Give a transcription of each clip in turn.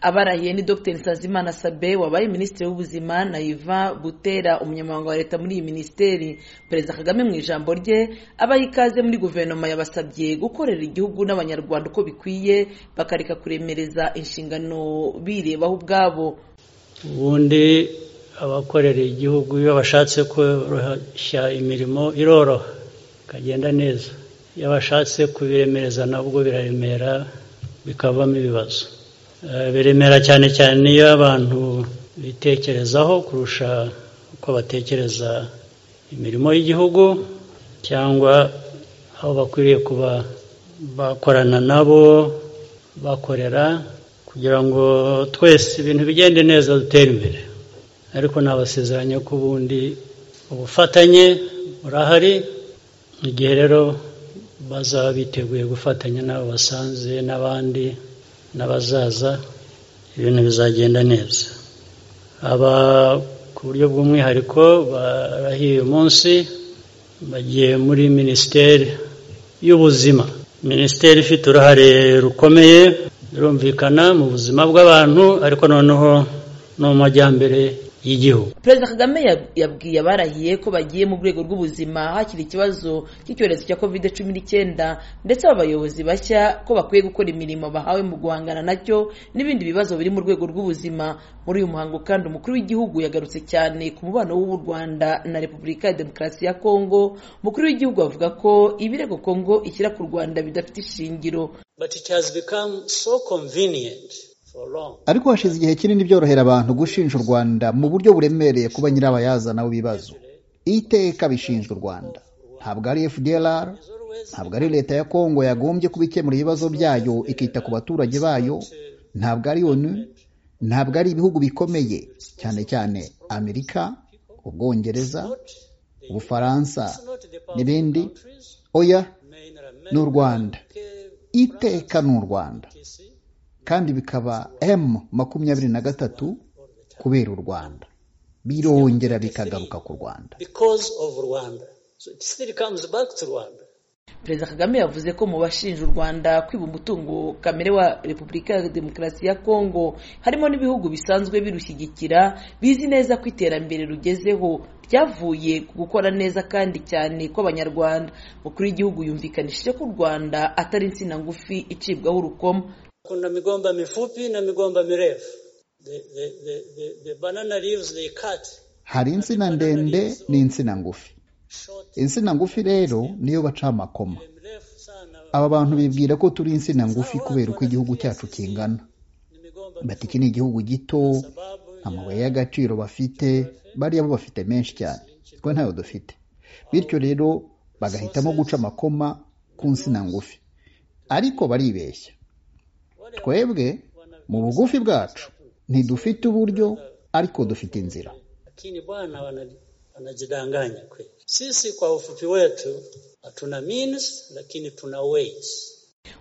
abarahiye ni dr nsanzimana sabe wabaye minisitiri w'ubuzima naiva butera umunyamabanga wa leta muri iyi minisiteri perezida kagame mu ijambo rye abaha ikaze muri guverinoma yabasabye gukorera igihugu n'abanyarwanda uko bikwiye bakareka kuremereza inshingano birebaho ubwabo ubundi abakorera igihugu iyo bashatse koroshya imirimo iroroha ikagenda neza iyo bashatse kubiremereza nabwo biraremera bikavamo ibibazo biremera cyane cyane iyo abantu bitekerezaho kurusha uko batekereza imirimo y'igihugu cyangwa aho bakwiriye kuba bakorana nabo bakorera kugira ngo twese ibintu bigende neza dutere imbere ariko nabasezeranye ko ubundi ubufatanye burahari igihe rero bazaba biteguye gufatanya n'abo basanze n'abandi n'abazaza ibintu bizagenda neza aba ku buryo bw'umwihariko barahiye uyu munsi bagiye muri minisiteri y'ubuzima minisiteri ifite uruhare rukomeye birumvikana mu buzima bw'abantu ariko noneho no mu majyambere y'igihugu perezida kagame yabwiye abarahiye ko bagiye mu rwego rw'ubuzima hakiri ikibazo cy'icyorezo cya covid cumi n'icyenda ndetse aba bayobozi bashya ko bakwiye gukora imirimo bahawe mu guhangana nacyo n'ibindi bibazo biri mu rwego rw'ubuzima muri uyu muhango kandi umukuru w'igihugu yagarutse cyane ku mubano w'u rwanda na repubulika ya demokarasi ya kongo umukuru w'igihugu avuga ko ibirego kongo ishyira ku rwanda bidafite ishingiro ariko hashize igihe kinini byorohera abantu gushinja u rwanda mu buryo buremereye kuba nyirabayazana w'ibibazo iteka bishinjwa u rwanda ntabwo ari fdr ntabwo ari leta ya kongo yagombye kubikemura ibibazo byayo ikita ku baturage bayo ntabwo ari onu ntabwo ari ibihugu bikomeye cyane cyane amerika ubwongereza ubufaransa n'ibindi oya ni u rwanda iteka ni u rwanda kandi bikaba m makumyabiri na gatatu kubera u rwanda birongera bikagaruka ku rwanda perezida kagame yavuze ko mu bashinja u rwanda kwiba umutungo kamere wa repubulika ya demokarasi ya kongo harimo n'ibihugu bisanzwe birushyigikira bizi neza ko iterambere rugezeho ryavuye ku gukora neza kandi cyane kw'abanyarwanda mukuru w'igihugu yumvikanishije ko u rwanda atari insina ngufi icibwaho urukoma kuna migomba mifupi na migomba mirefu the, the, the, the, the banana leaves they cut hari insina ndende n'insina ngufi insina ngufi rero niyo baca amakoma aba bantu bibwira ko turi insina ngufi kubera uko igihugu cyacu kingana bati iki ni igihugu gito amabuye y'agaciro bafite bariya bo bafite menshi cyane twe ntayo dufite bityo rero bagahitamo guca amakoma ku nsina ngufi ariko baribeshya twebwe mu bugufi bwacu ntidufite uburyo ariko dufite inzira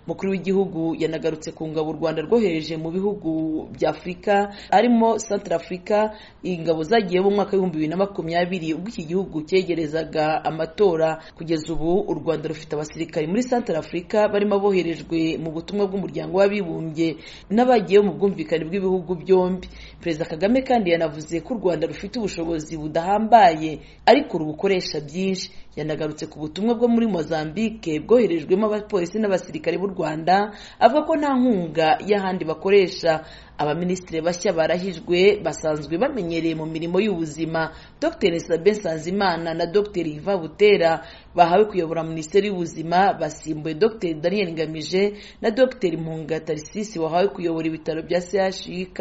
mukuru w'igihugu yanagarutse ku ngabo u rwanda rwohereje mu bihugu bya afurika harimo santara afurika ingabo zagiye mu mwaka w'ibihumbi bibiri na makumyabiri ubwo iki gihugu cyegerezaga amatora kugeza ubu u rwanda rufite abasirikari muri santara afurika barimo aboherejwe mu butumwa bw'umuryango w'abibumbye n'abagiye mu bwumvikane bw'ibihugu byombi perezida kagame kandi yanavuze ko u rwanda rufite ubushobozi budahambaye ariko rubukoresha byinshi yanagarutse ku butumwa bwo muri mozambique bwoherejwemo abapolisi n'abasirikare b'u rwanda avuga ko nta nkunga y'ahandi bakoresha abaminisitiri bashya barahijwe basanzwe bamenyereye mu mirimo y'ubuzima dr sabe nsanzimana na dr iva butera bahawe kuyobora minisiteri y'ubuzima basimbuye dr daniel ngamije na dr mpunga tarisisi wahawe kuyobora ibitaro bya chik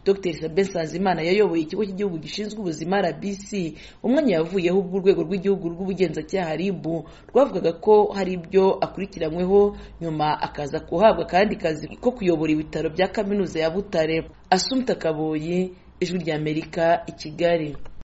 dr sabe nsanzimana yayoboye ikigo cy'igihugu gishinzwe ubuzima rbc umwanya yavuyeho ubwo urwego rw'igihugu rw'ubugenzacyaha rib rwavugaga ko hari ibyo akurikiranyweho nyuma akaza guhabwa akandi kazi ko kuyobora ibitaro bya kaminuza ya butare asumta kaboyi ijwi ry'amerika i kigali